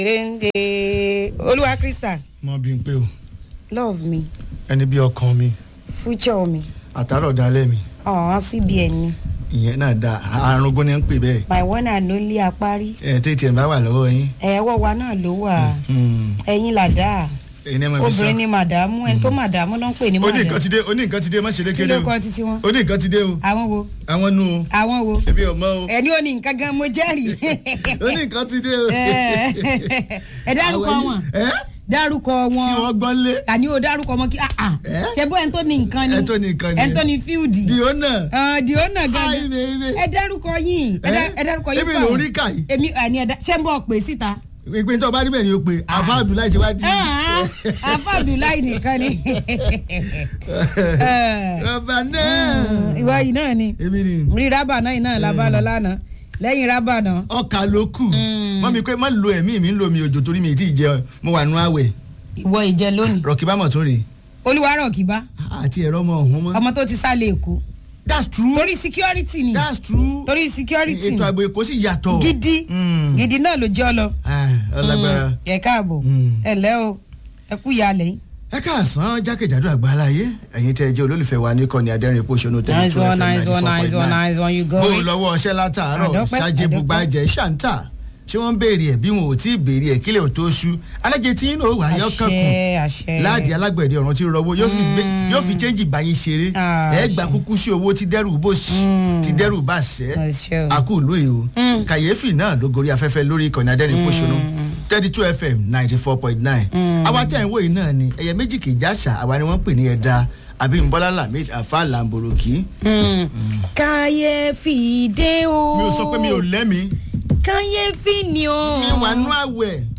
Ende Olúwa Krista mọ bí n pé o love me ẹni bí ọkàn mi future mi àtàrọ̀ dalẹ̀ mi ọ̀hún CBN mi ìyẹn náà da arúgbó ni ń pè bẹ́ẹ̀ my one and only apárí ẹ tètè ẹ̀ bá wà lọ́wọ́ yín ẹ̀wọ́ wa náà ló wà Hmm. ẹ̀yin làdá ẹni ẹ máa fi sọ obìnrin ni màdàmú ẹni tó màdàmú ló ń pè ní ó ní nǹkan màdàmú ti dé ó ní nǹkan ti dé má ṣe kí lékeré ló o kọ títí wọn ó ní nǹkan ti dé o àwọn wo àwọn nu o àwọn wo ebi ò mọ o ẹni ò ní nǹkan gan mo jẹ́rìí ó ní nǹkan ti dé o. ẹ dárúkọ Àwọn wọn yìí- ẹ dárúkọ kí wọn wọ́n gbọ́ lé àní o dárúkọ wọn kí ah ah Eh? ṣe bó ẹni tó ní nǹkan ni Ẹni tó ní nǹkan ni. ẹni tó ní fíùdì di ó náà di ó nà Ai, gangan baby. ẹ dárúkọ yín ẹ dá- ẹ dárúkọ yín Ebi fáwọn. ló rí kà yìí. èmi àní ẹ̀dá ṣé ń bọ̀ pé síta. ìpín tó bá rí bẹ́ẹ̀ ni o pé àfa abdullahi ṣe wá di. afa abdullahi nìkan ni. rọba náà. ìwọ yìí náà ni èmi ni rí rábà náà yìí náà la bá lọ lánàá lẹ́yìn rábà náà. ọkà ló kù mọ mi pé má lo ẹ̀mí mi ń lo mi òjò torí mi ì tí ì jẹ mo wà nú àwẹ̀ ìwọ ìjẹ lónìí rọ̀kì bá mọ̀ tún rè olúwarọ̀ kìbá àti ẹ̀rọ ọmọ ọ̀hún mọ́. ọmọ tó ti sálẹ̀ èkó that's true torí security ni that's true torí security ètò ààbò èkó sì yàtọ̀. gidi Mm. gidi náà ló jẹ́ ọ lọ. Ah, ọlágbára. ẹ káàbọ̀ Mm. ẹ lẹ́ o ẹ kú ìyàlẹ̀ yìí. ẹ káàsán jákèjádò àgbáláyé ẹ̀yin tẹ́ ẹ jẹ́ olólùfẹ́ wa ní kọ́ni adẹ́rìn epo ṣonú tẹ́lẹ̀ nice one nice one nice one nice one you go bó it. lọ́wọ́ ọṣẹ́ látàárọ̀ Àdọ́pẹ́, ṣáájú àdọ́pẹ́. bùgbàjẹ́ ṣàǹtà ṣé wọ́n ń béèrè ẹ̀ bí wọn ò tí ì béèrè ẹ̀ kílẹ̀ ò tó ṣú alájẹ tí inú òwò ayọ́ kankun àṣẹ àṣẹ. láàdì alágbẹ̀dẹ ọ̀run tí rọwọ́ yóò sì gbé- yóò fi chẹ́ǹjì báyìí ṣeré Ah, ẹ̀ gbà kúkú sí owó tí dẹ́rù bó sí tí dẹ́rù bá ṣẹ́ àṣẹ o. àkú ìlú yìí o kàyéfì náà ló gorí afẹ́fẹ́ lórí ìkànnì adẹ́rìn pòṣónú thirty two fm ninety four point nine àwa tẹ̀ ń wò yìí náà ni ẹ̀yẹ méjì kì í jáṣà àwa ni wọ́n pè ní ẹ̀dá àbí nbọ́lá lamid afa lamboroki. Mm. kàyéfì dé o. mi ò sọ pé mi ò lẹ́mi kàyéfì ni o. mi wà nú àwẹ̀